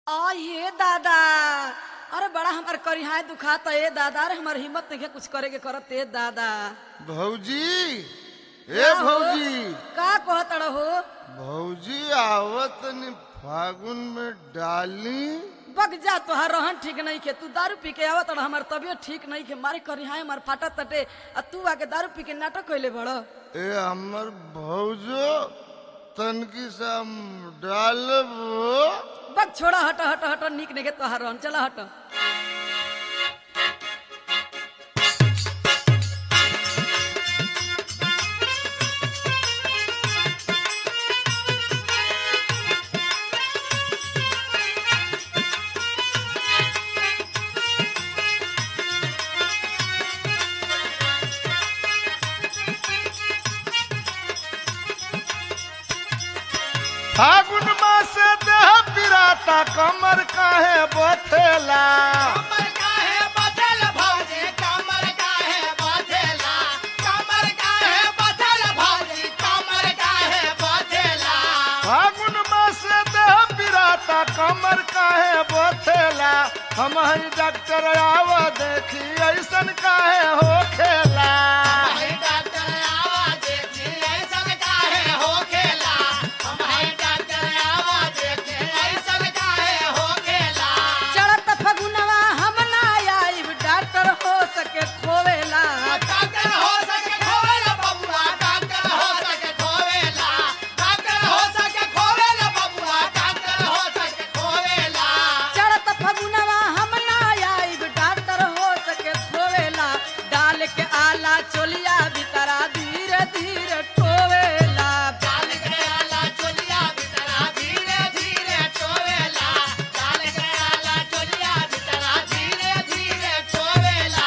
आ ये दादा अरे बड़ा हमार करिहाय दुखाता ए दादा अरे हमार हिम्मत नहीं है कुछ करे के करत ए दादा भौजी ए का हो? भौजी का कहत हो भौजी आवत नि फागुन में डाली बग जा तोहार रहन ठीक नहीं के तू दारू पी के आवत रह हमार तबियत ठीक नहीं के मारे करिहाय हमार फाटा तटे आ तू आके दारू पी के नाटक कइले बड़ ए हमर भौजो तनकी सा डालब बग छोड़ा हट हट हट निक नहीं के तोहार रहन चला हट फागुन मास देह पिराता कमर काहे बथेला कमर काहे बदल भौजी कमर काहे बदला कमर काहे बदल भौजी कमर काहे बदला फागुन मास देह पिराता कमर काहे बथेला हम हई डॉक्टर आव देखी ऐसन काहे होखेला भाई डॉक्टर आवाज देखी ऐसन काहे हो खेला हम भाई डॉक्टर आवाज देखी ऐसन काहे हो खेला चढ़त फगुनवा हम ना आइब डॉक्टर हो सके खोवेला डॉक्टर हो सके खोवेला बबुआ डॉक्टर हो सके खोवेला डॉक्टर हो सके खोवेला बबुआ डॉक्टर हो सके खोवेला चढ़त फगुनवा हम ना आइब डॉक्टर हो सके खोवेला डाल के आला चोलिया भीतरा धीरे धीरे टोवेला डाल के आला चोलिया बितरा धीरे धीरे टोवेला डाल के आला चोलिया बितरा धीरे धीरे टोवेला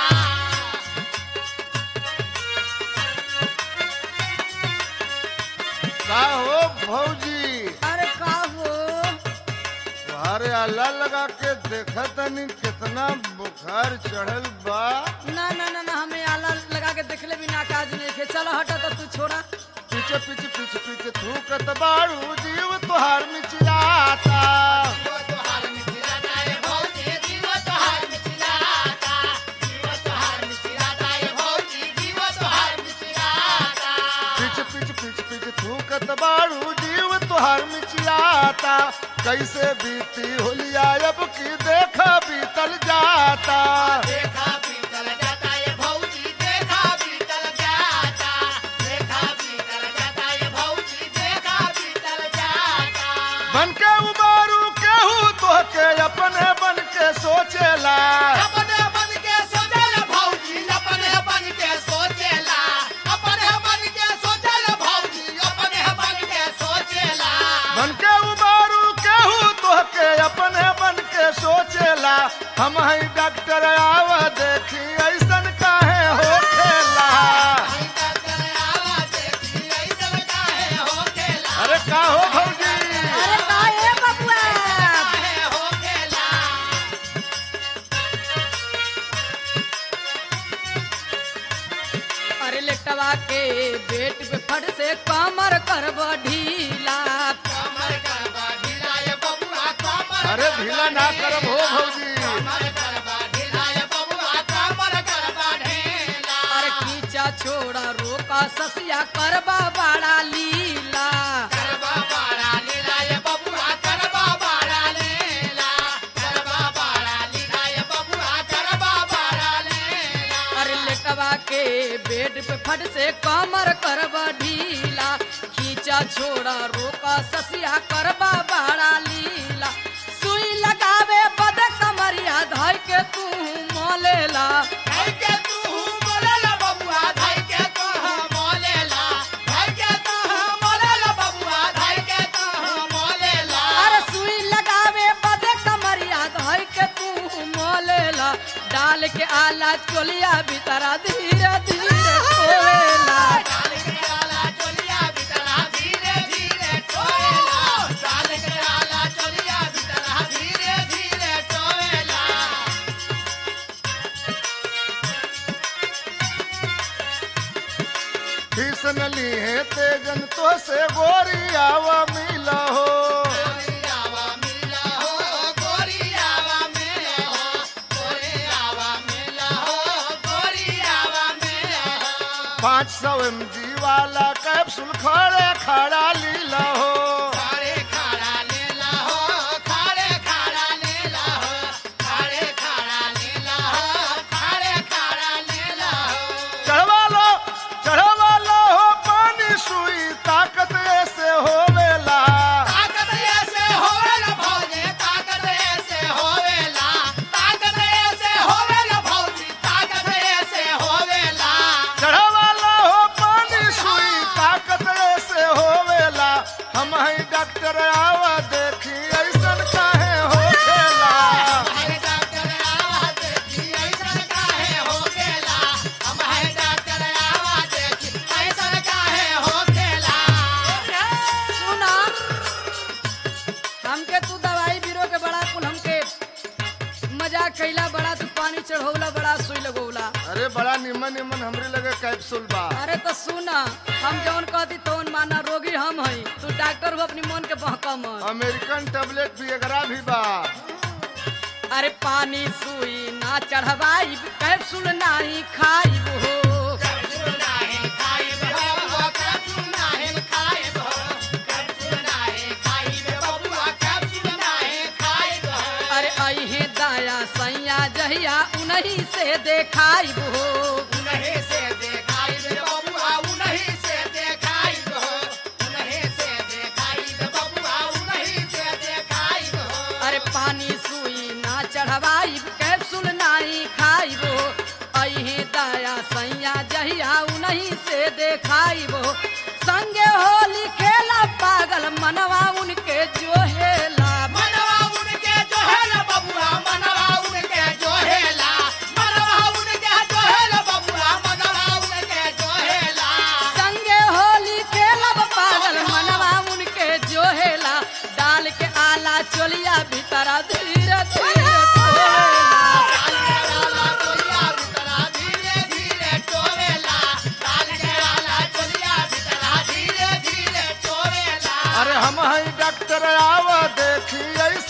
का हो भौजी अरे का हो अरे अल्लाह लगा के देखा तनी कितना बुखार चढ़ल बा ना ना ना ना हमें आला लगा के देखले भी ना काज नहीं खे चलो हटा तो तू छोड़ा पीछे पीछे पीछे पीछे थूकत बाड़ू जीव तुहार मिचिराता जीव तोहार मिथिलाता ए भौजी जीव तोहार मिथिलाता जीव तोहार मिथिलाता ए भौजी जीव तोहार मिथिलाता पीछे पीछे पीछे पीछे थूकत बाड़ू जीव तुहार मिचिराता कैसे बीती होलिया अब की देखा बीतल जाता देखा बीतल जाता ये भौजी देखा बीतल जाता देखा बीतल जाता ये भौजी देखा बीतल जाता बन के उबारू केहू तोहके अपने बन के सोचेला अपने बन के सोचल भौजी अपने बन के सोचेला अपने बन के सोचल भौजी अपने बन के सोचेला बन के उबारू केहू तोहके अपने बन के सोचेला हम हई डॉक्टर आव देखी ऐसन काहे होखेला भाई डॉक्टर आवाज देखी ऐसन काहे होखेला अरे का हो भौजी अरे का ए बबुआ काहे होखेला अरे लेटवा के बेट पे फट से कमर करब ढीला कमर करबा ढीला ये बबुआ कमर अरे ढीला ना करब हो भौजी कमर करबा ढीला ये बबुआ कमर करबा ढीला अरे खींचा छोड़ा रोका ससिया करबा बड़ा लीला करबा बाड़ा लीला ये बबुआ करबा बाड़ा लीला करबा बाड़ा लीला ये बबुआ करबा बाड़ा लीला अरे लेटवा के बेड पे फट से कमर करब ढीला खींचा छोड़ा रोका ससिया करबा बड़ा लीला सुई लगावे बद कमरिया धइ के तू मोलेला धाई के तू बोलेला बबुआ धाई के तू मोलेला धाई के तू मोलेला बबुआ धाई के तू मोलेला अरे सुई लगावे बदे कमरिया धइ के तू मोलेला डाल के आला चोलिया भीतरा धीरे धीरे खोलेला डाल के आला चोलिया बितरा धीरे धीरे टोएला डाल के आला चोलिया बितरा धीरे धीरे टोएला किसन लिए तेजन तो से गोरी आवा मिला हो गोरियावा मिला हो पाँच सौ एम जी वाला कैप्सूल खड़े खड़ा लीला हो खाड़े खाड़ा लेला हो खाड़े खाड़ा लेला हो खाड़े खाड़ा लेला हो खाड़े खाड़ा लेला हो चढ़वा लो चढ़वा लो हो पानी सुई ताकत ऐसे होवेला ताकत ऐसे होवेला भौजी ताकत ऐसे होवेला ताकत ऐसे होवेला भौजी ताकत ऐसे होवेला चढ़वा लो हो पानी सुई ताकत ऐसे होवेला हम ही डॉक्टर आवा देखी ऐसन काहे होखेला हमारे डॉक्टर आवा देखी ऐसा काहे होखेला हमारे डॉक्टर आवा देखी ऐसा काहे होखेला सुना हमके तू दवाई बीरो के बड़ा कुल हमके मजाक कैला बड़ा तू पानी चढ़ौला बड़ा सुई लगौला अरे बड़ा निमन निमन हमरे लगे कैप्सूल बा अरे तो सुना हम जौन कहती तौन माना रोगी हम हई तू डॉक्टर हो अपनी मन के बहका मन अमेरिकन टेबलेट भी एकरा भी बा अरे पानी सुई ना चढ़वाई कैप्सूल नाही खाई हो कैप्सूल नाही खाइब हो कैप्सूल नाही खाइब हो कैप्सूल नाही खाइब बबुआ कैप्सूल नाही खाइब हो अरे अहे दाया सैया जहिया उन्हीं से देखाई हो उन्हीं से देखाइब बबुआ उन्हीं से देखाइब हो उन्हीं से देखाइब बबुआ उन्हीं से देखाइब हो अरे पानी सुई ना चढ़वाई कैप्सूल नाही खाई हो अहे दाया सैया जहिया उन्हीं से देखाई हो संगे होली खेला पागल मनवा उनके जो हेला मनवा उनके जो है ना बबुआ मनवा उनके जो है ला मनवा उनके जो है ना बबुआ मनवा उनके जो है ला संगे होली खेलब पागल मनवा उनके जो हेला डाल के आला चोलिया भीतरा धीरे धीरे खोलेला। काल के आला चोलिया भीतरा धीरे धीरे टोवेला काल के आला चोलिया भीतरा धीरे धीरे टोवेला अरे हम ही डॉक्टर आवा देखी ऐसन